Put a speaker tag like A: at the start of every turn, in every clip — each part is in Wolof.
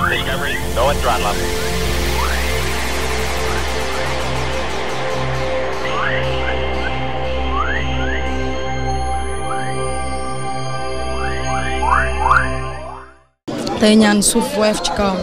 A: Discovery, go at throttle up.
B: tey ñaan suuf woyof ci kawam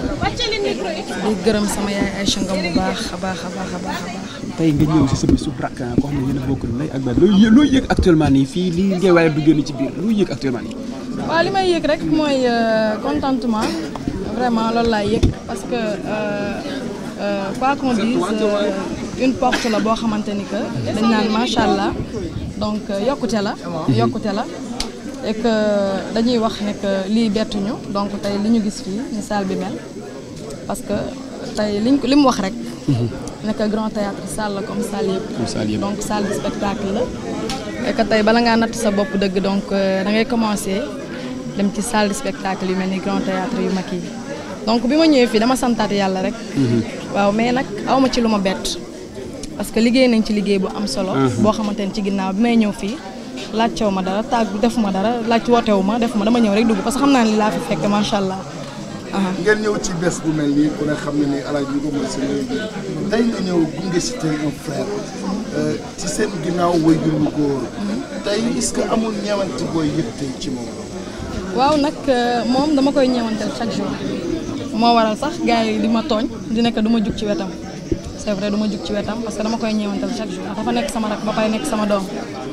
B: di gërëm sama yaay Aïcha Ngom bu baax a baax a baax a baax a baax.
C: tey nga ñëw si sa bisu brak koo xam ne yéen a bokk ndey ak baay looy looy yëg actuellement nii fii lii ngay waaye du génn ci biir looy yëg actuellement nii.
B: waaw li may yëg rek mooy euh, contentement vraiment loolu laay yëg parce que euh, euh, quoi qu'on dise euh, une porte la boo xamante ni que dañ naan macha allah donc euh, yokkute la. yokkute la et que dañuy wax ne que lii bettuñu donc tey li ñu gis fii ni salle bi mel parce que tey liñ ko li mu wax rek. nekk grand théâtre salle la comme salle yëpp.
C: Comme salle yëpp.
B: donc salle de spectacle la. et que tey bala ngaa natt sa bopp dëgg donc da ngay commencer dem ci salle de spectacle yu mel ni grand théâtre yu mag yi donc bi ma ñëwee fii dama santaat yàlla rek. waaw mais nag awma ci lu ma bett. parce que liggéey nañ ci liggéey bu am solo. boo xamante ni ci ginnaaw bi may ñëw fii laajtewu ma dara tàgg defuma dara laaj wootewu ma defuma dama ñëw rek dugg parce que xam naa ni laa fi fekk macha allah. aha.
D: ngeen ñëw ci bés bu mel nii ku ne xam ne ni alaaj bi ko mooy seen léegi tey nga ñëw gunge si tey un frère euh, ci seen ginnaaw way jur bu góor tey est-ce que amul ñeewante booy yëg tey ci moom
B: waaw nag euh, moom dama koy ñeewantal chaque jour moo waral sax gars yi di ma tooñ di nekk du ma jug ci wetam c'est vrai du ma jug ci wetam parce que dama koy ñeewantal chaque jour dafa nekk sama rak ba pare nekk sama doom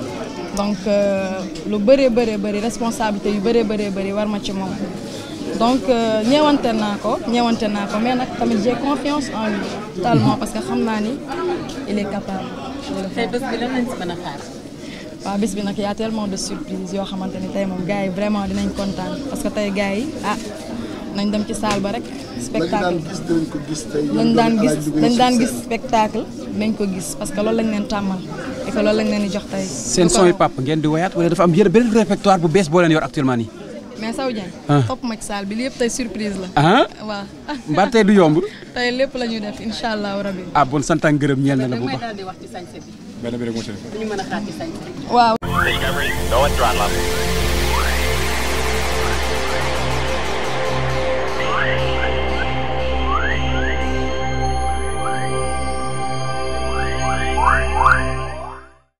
B: donc euh, lu bëree bëree bëri responsabilité yu bëree bëree bëri war ma ci moom donc euh, ñeewante naa ko ñeewante naa ko mais nag tamit j'ai confiance en lui totalement parce que xam naa ni il est capable de le
E: tey
B: faire.
E: bés bi lan lañ si mën a xaar.
B: waaw bis bi nag y a tellement de surprises yoo xamante ni tey moom gars yi vraiment dinañ kontaan parce que tey gars yi ah nañ dem ci salle ba rek
D: lañu
B: spectacle
D: daan gis dinañ ko gis tey
B: lañ daan gis lañ daan gis
D: seen
B: spectacle nañ ko gis parce que loolu lañ leen tàmmal et que loolu lañ leen di jox tey.
C: seen
B: lu ko
C: son yi
B: raw.
C: papa ngeen di woyaat wala dafa am yéen beneen répertoire bu bees boo leen yor actuellement nii.
B: mais Sow Dieng.
C: Ah.
B: topp ma ci salle bi li yëpp tey surprise la.
C: ah
B: waaw
C: mbaa tey du yomb.
B: tey lépp la ñuy def incha allahu rabi.
C: ah bon sant ak ngërëm ñeel na la
E: da
C: bu
E: may
C: baax.
E: daal di wax ci sañse bi
C: benn bi rek moo ci
E: lu ñu mën a xaar ci sañse bi.
B: waaw.
A: Discovery, go at throttle up.